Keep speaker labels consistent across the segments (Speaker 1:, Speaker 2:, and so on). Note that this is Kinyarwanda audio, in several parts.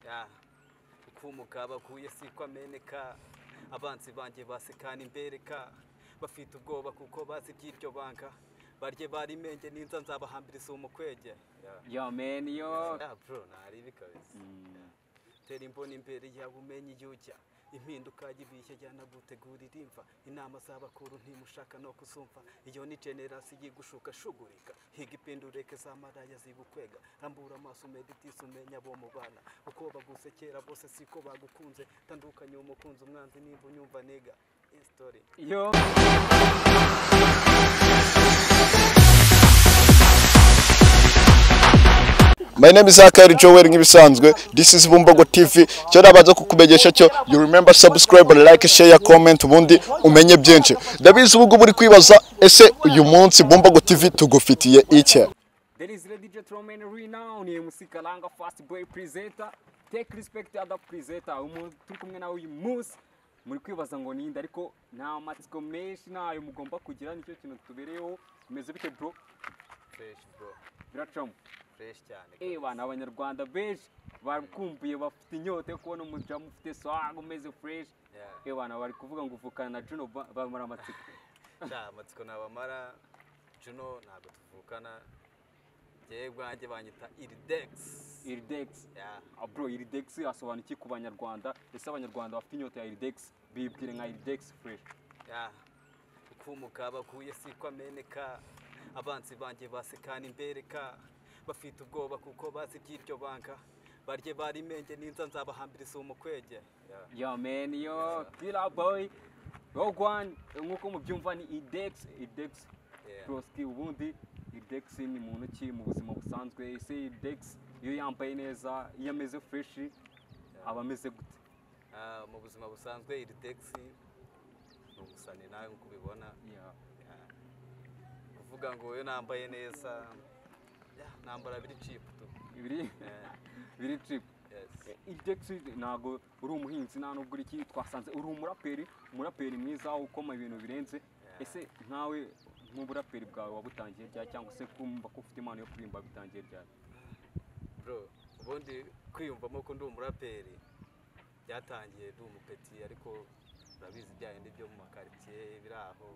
Speaker 1: Ah, ifumu kabaguye sikwa meneka abanzi banjye basekana imbereka bafite ubwoba kuko bazi iby'iryo banga barye barimenge ninza nzabahambiriza umukwege Yeah.
Speaker 2: Yo man, yo.
Speaker 1: Ah, bro naribi kabisa tera imboni imbere yawe umenye iyo ujya impinduka y'ibishya yanagutegurira imva inama z'abakuru ntimushaka no kuzumva iyo ni generasi yigushukashugurika higa ipindureke z'amaraya zigukwega rambura amaso umeditise umenya abo mubana uko bagusekera bose siko bagukunze tandukanye umukunzi umwanzi nimba unyumva niga isitori
Speaker 2: Yo.
Speaker 3: My name is Akari Joel nk'ibisanzwe this is Bumbogo TV cyo nabanza kukumenyesha cyo you remember subscribe like share comment ubundi umenye byinshi ndabizi ubu ngubu uri kwibaza ese uyu munsi Bumbogo TV tugufitiye iki
Speaker 2: There is the DJ Troman renowned musikalanga fast boy presenter. Take respect other presenter. Umuntu turi kumwe nawe uyu munsi muri kwibaza ngo ninde ariko nta matsiko menshi ntayo mugomba kugira nicyo kintu tubereyeho tumeze bite bro
Speaker 1: fresh bro
Speaker 2: biracamo
Speaker 1: fresh cyane
Speaker 2: Eh bana abanyarwanda benshi bakumbuye bafite inyota yo kubona umujamu ufite swag umeze fresh
Speaker 1: Yeah.
Speaker 2: eh bana bari kuvuga ngo uvukana na Juno ba- bamara amatsiko
Speaker 1: nta amatsiko nabamara juno ntabwo tuvukana njyewe bwanjye banyita iridegisi
Speaker 2: Iridex Ah, bro iridex asobanura iki ku banyarwanda ese abanyarwanda bafite inyota ya iridex bibwire nka iridex fresh
Speaker 1: ukumuka baguye sikwa meneka abanzi banjye basekana imbereka bafite ubwoba kuko bazi iby'iryo banga barye barimenge ninza nzabahambiriza umukwege
Speaker 2: yo man yo killer boy rogue one nk'uko mubyumva ni iridex iridex
Speaker 1: Yeah.
Speaker 2: broski ubundi iridex ni muntu ki mu buzima busanzwe ese iridex iyo yambaye neza iyo ameze fresh aba ameze gute
Speaker 1: Ah, mu buzima busanzwe iridegisi ni umusani nawe nk'uko ubibona
Speaker 2: Yeah.
Speaker 1: Yeah. kuvuga ngo iyo nambaye neza yeah, nambara biri cipu tu
Speaker 2: biri
Speaker 1: Yeah.
Speaker 2: biri trip
Speaker 1: Yes.
Speaker 2: Idexi ntabwo uri umuhinzi nta nubwo uri iki twasanze uri umuraperi umuraperi mwiza ukoma ibintu birenze ese nkawe nk'uburaperi bwawe wabutangiye ryari cyangwa se kumva ko ufite impano yo kuririmba bitangiye ryari
Speaker 1: bro ubundi kwiyumvamo ko ndi umuraperi byatangiye ndi umupeti ariko urabizi bya bindi byo mu makaritsiye biri aho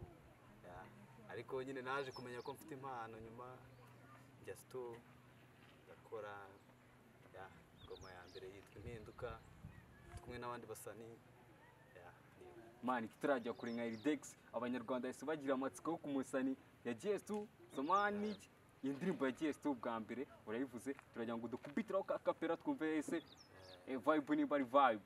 Speaker 1: yeah. ariko nyine naje kumenya ko mfite impano nyuma njya sito ndakora yeah, ingoma ya mbere yitwa impinduka ndi kumwe n'abandi basani yeah, ni-
Speaker 2: mani tutarajya kure nka Idexi abanyarwanda bahise bagira amatsiko yo kumusani ya gestu somani iyi ndirimbo ya gestu bwa mbere urayivuze turagira ngo dukubitiraho ka kapera twumve ese eh, vibe nimba ari vibe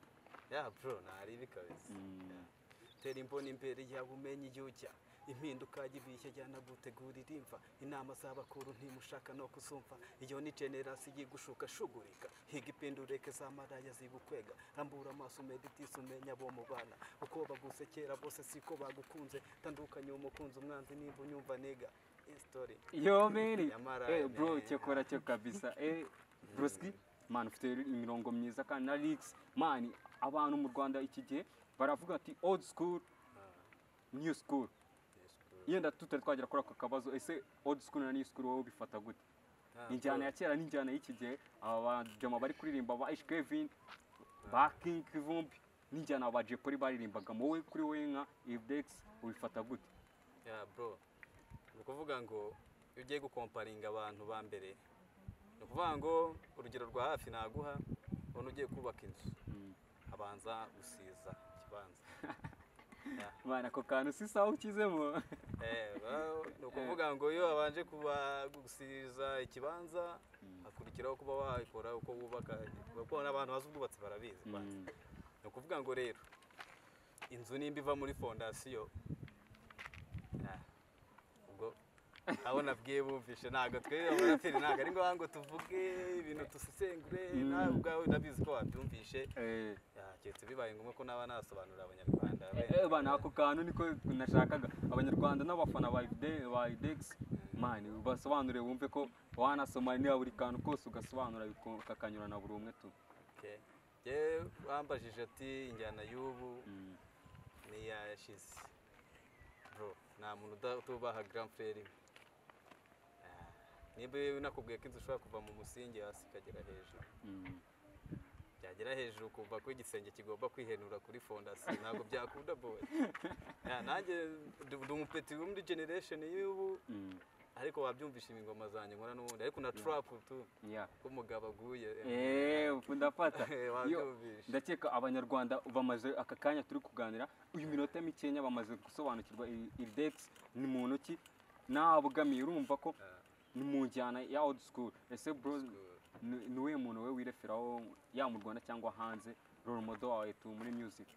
Speaker 1: ya bro naribi kabisa Yeah. tera imboni imbere yawe umenye iyo ujya impinduka y'ibishya yanagutegurira imva inama z'abakuru ntimushaka no kuzumva iyo ni generasi yigushukashugurika higa ipindureke z'amaraya zigukwega rambura amaso umeditise umenya abo mubana uko bagusekera bose siko bagukunze tandukanye umukunzi umwanzi nimba unyumva niga isitori
Speaker 2: Yo meri.
Speaker 1: Nyamara,
Speaker 2: Eh bro
Speaker 1: eh,
Speaker 2: cyakora cyo kabisa. Eh broski man ufite imirongo myiza kandi na lyrics man abantu mu Rwanda iki gihe baravuga ati old school new school. Yenda tutari twagera kuri ako kabazo ese old school na new school wowe bifata gute? Injyana ya kera n'injyana y'iki gihe aba bajama bari kuririmba ba Ish Kevin ba King Kivumbi n'injyana ba Jay Polly baririmbaga wowe kuri wowe nka Ibdex ubifata gute?
Speaker 1: ya bro ni ukuvuga ngo iyo ugiye gukomparinga abantu ba mbere ni ukuvuga ngo urugero rwa hafi naguha ubona ugiye kubaka inzu abanza gusiza ikibanza
Speaker 2: Mana ako kantu si sawa ukizemo.
Speaker 1: Eh, ba- ni ukuvuga ngo iyo wabanje kuba gusiza ikibanza hakurikiraho kuba wabikora uko wubaka kuko n'abantu bazi ubwubatsi barabizi kwanza. ni ukuvuga ngo rero inzu nimba iva muri fondasiyo ah, ubwo abo nabwiye bumvishe ntabwo twebwe abaraperi ntabwo ari ngombwa ngo tuvuge ibintu dusesengure nawe ubwawe ndabizi ko wabyumvishe
Speaker 2: Eh
Speaker 1: Ah, keretse bibaye ngombwa ko naba nasobanurira abanyarwanda
Speaker 2: Eh, bana ako kantu niko nashakaga abanyarwanda n'abafana ba Ide- ba idex mani basobanure wumve ko wanasoma niba buri kantu kose ugasobanura biko- kakanyurana buri umwe tu
Speaker 1: Okay. Jyewe wambajije ati injyana y'ubu ni iya yashize bro nta muntu uda- utubaha grand frere niba nakubwiye ko inzu ushobora kuva mu musingi hasi ikagera hejuru byagera hejuru kuva ko igisenge kigomba kwihenura kuri fondasiyo ntabwo byakunda boye Ya, nanjye ndi- ndi umupeti wo muri generation y'ubu ariko wabyumvisha imingoma zanjye nkora n'ubundi ariko na trap tu
Speaker 2: Yeah.
Speaker 1: ko umugabo aguye
Speaker 2: Eh, ubu ndafata Yo,
Speaker 1: wabyumvisha
Speaker 2: ndakeka abanyarwanda bamaze aka kanya turi kuganira uyu minota mikenya bamaze gusobanukirwa i- iridex ni muntu ki nabugamiye urumva ko ni mu njyana ya old school ese bro ni ni uwuhe muntu we wireferaho ya mu rwanda cyangwa hanze role model wawe tu muri music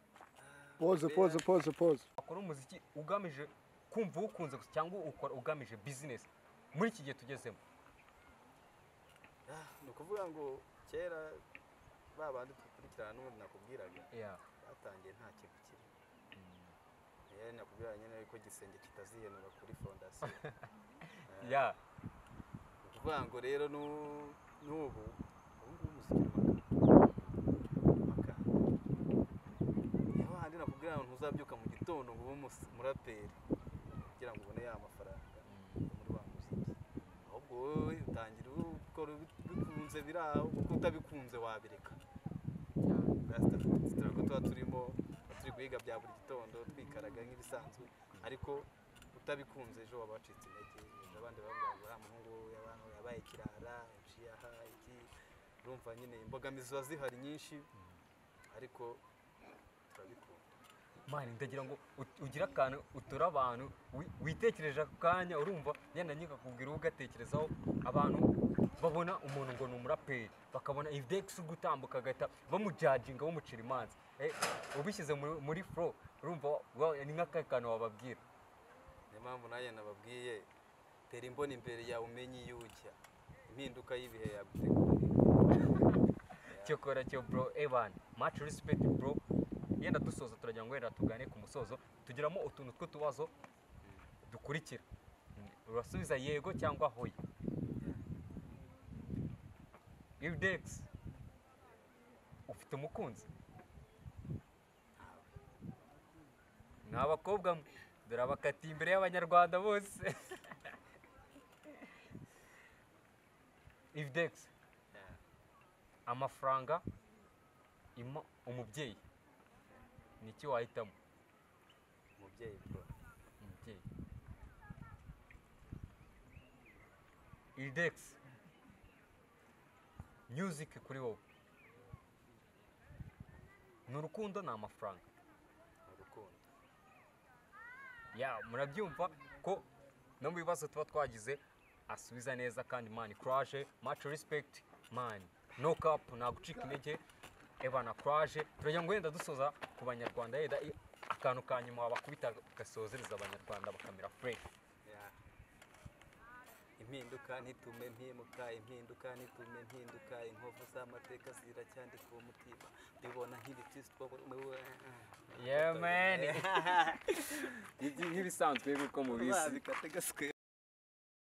Speaker 4: poze poze poze poze
Speaker 2: wakora umuziki ugamije kumva uwukunze gusa cyangwa ukora ugamije business muri iki gihe tugezemo
Speaker 1: Ah, ni ukuvuga ngo kera ba bandi dukurikirana n'ubundi nakubwiraga batangiye nta kintu kiri rero nakubwira nyine ko igisenge kitazihenura kuri fondasiyo
Speaker 2: ya
Speaker 1: Ni ukuvuga ngo rero n'u- n'ubu ubungubu umuziki ni amakamba niyo handi nakubwira ngo ntuzabyuka mu gitondo ngo ube umus- umuraperi kugira ngo ubone ya mafaranga yo muri wa muziki ahubwo wowe utangira ukora ubi- bikunze biri aho kuko utabikunze wabireka turago tuba turimo tuba turi guhiga bya buri gitondo twikaraga nk'ibisanzwe ariko utabikunze ejo waba wacitse intege ejo abandi bavuga ngo uriya muhungu we abantu yabaye kirara yaciye aha iki urumva nyine imbogamizi ziba zihari nyinshi ariko turabikunda
Speaker 2: mani ndagira ngo ut- ugire akantu utura abantu wi- witekereje ako kanya urumva yenda nyine akakubwira uwo ugatekerezaho abantu babona umuntu ngo ni umuraperi bakabona idex uri gutambuka agahita bamujajinga bamucira imanza Eh, ubishyize muri- muri fro urumva wa- ni nk'akahe kantu wababwira
Speaker 1: niyo mpamvu nanjye nababwiye tera imboni imbere yawe umenye iyo ujya impinduka y'ibihe yagutegurira
Speaker 2: cyokora cyo bro evan much respect bro yenda dusoza turagira ngo wenda tugane ku musozo tugiramo utuntu tw'utubazo dukurikira Mm, urasubiza yego cyangwa hoya iridex ufite umukunzi ni abakobwa mwe dore abakatiye imbere y'abanyarwanda bose iridex amafaranga ima umubyeyi ni iki wahitamo
Speaker 1: umubyeyi bwo
Speaker 2: umubyeyi iridex music kuri wowe ni urukundo ni amafaranga
Speaker 1: ni urukundo
Speaker 2: ya murabyumva ko no mu bibazo tuba twagize asubiza neza kandi mani kuraje maci respekiti mani no kapu nta gucika intege ebana kuraje turagira ngo wenda dusoza ku banyarwanda yenda i- akantu ka nyuma wabakubita gasozereza abanyarwanda bakamera fureshi
Speaker 1: Ya. impinduka ntitume mpimuka impinduka ntitume mpinduka inkovu z'amateka ziracyandika uwo mutima mbibona nk'ibiti
Speaker 2: yemeni nk'ibisanzwe nk'uko mubizi
Speaker 1: bikate gaswe